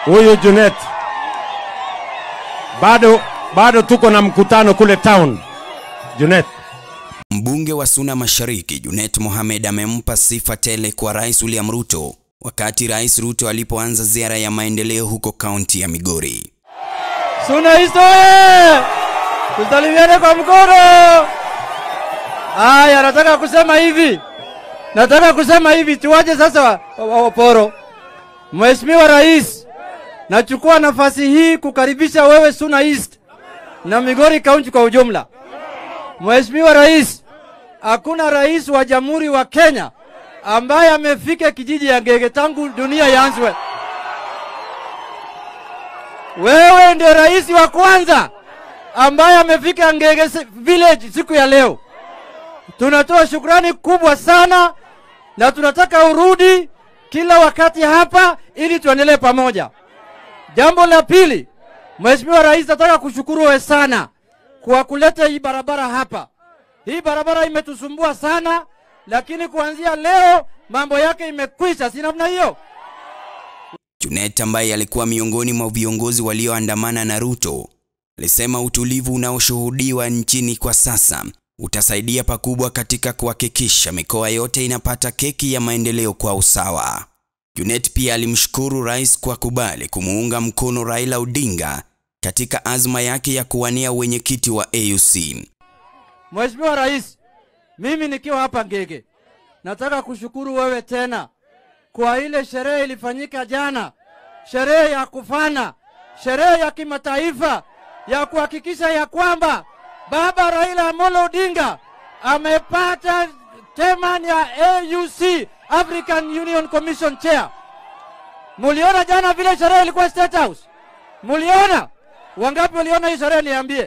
huyu Junet, bado bado tuko na mkutano kule town. Junet, Mbunge wa Suna Mashariki Junet Mohamed amempa sifa tele kwa Rais William Ruto wakati Rais Ruto alipoanza ziara ya maendeleo huko kaunti ya Migori. Suna East oye! Tusalimiane kwa mkono. Aya, nataka kusema hivi, nataka kusema hivi, tuwaje sasa wa- wa- Waporo. Mheshimiwa Rais, nachukua nafasi hii kukaribisha wewe Suna East na Migori County kwa ujumla. Mheshimiwa Rais, hakuna rais wa Jamhuri wa Kenya ambaye amefika kijiji ya Ngege tangu dunia ianzwe. Wewe ndio rais wa kwanza ambaye amefika Ngege si- village siku ya leo. Tunatoa shukrani kubwa sana na tunataka urudi kila wakati hapa ili tuendelee pamoja. Jambo la pili, Mheshimiwa Rais, nataka kushukuru wewe sana kwa kuleta hii barabara hapa. Hii barabara imetusumbua sana, lakini kuanzia leo mambo yake imekwisha, si namna hiyo? Junet ambaye alikuwa miongoni mwa viongozi walioandamana na Ruto alisema utulivu unaoshuhudiwa nchini kwa sasa utasaidia pakubwa katika kuhakikisha mikoa yote inapata keki ya maendeleo kwa usawa. Junet pia alimshukuru rais kwa kubali kumuunga mkono Raila Odinga katika azma yake ya kuwania wenyekiti wa AUC. Mheshimiwa Rais, mimi nikiwa hapa Ngege, nataka kushukuru wewe tena kwa ile sherehe ilifanyika jana, sherehe ya kufana, sherehe ya kimataifa ya kuhakikisha ya kwamba Baba Raila Amolo Odinga amepata chairman ya AUC, African Union Commission Chair. Muliona jana vile sherehe ilikuwa State House? Muliona? Wangapi waliona hii sherehe? Niambie.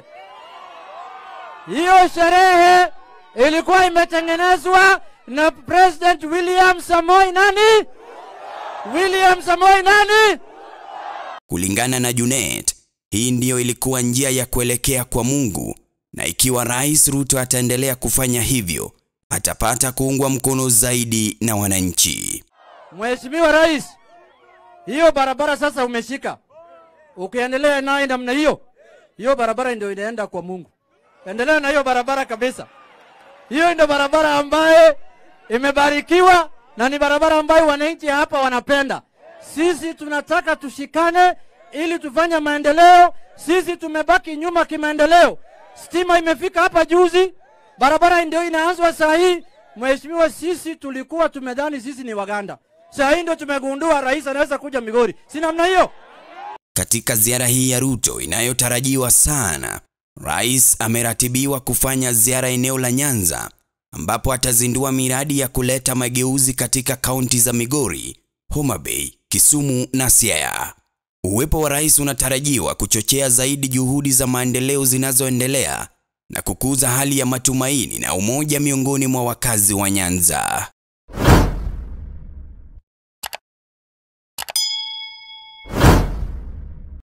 Hiyo sherehe ilikuwa imetengenezwa na President William Samoei nani? William Samoei nani? Kulingana na Junet, hii ndiyo ilikuwa njia ya kuelekea kwa Mungu, na ikiwa Rais Ruto ataendelea kufanya hivyo, atapata kuungwa mkono zaidi na wananchi. Mheshimiwa Rais, hiyo barabara sasa umeshika, ukiendelea naye namna hiyo, hiyo barabara ndio inaenda kwa Mungu. Endelea na hiyo barabara kabisa. Hiyo ndio barabara ambaye imebarikiwa na ni barabara ambayo wananchi hapa wanapenda. Sisi tunataka tushikane ili tufanye maendeleo. Sisi tumebaki nyuma kimaendeleo. Stima imefika hapa juzi, barabara ndio inaanzwa saa hii. Mheshimiwa, sisi tulikuwa tumedhani sisi ni Waganda, saa hii ndio tumegundua rais anaweza kuja Migori, si namna hiyo? Katika ziara hii ya Ruto inayotarajiwa sana, rais ameratibiwa kufanya ziara eneo la Nyanza ambapo atazindua miradi ya kuleta mageuzi katika kaunti za Migori, Homa Bay, Kisumu na Siaya. Uwepo wa rais unatarajiwa kuchochea zaidi juhudi za maendeleo zinazoendelea na kukuza hali ya matumaini na umoja miongoni mwa wakazi wa Nyanza.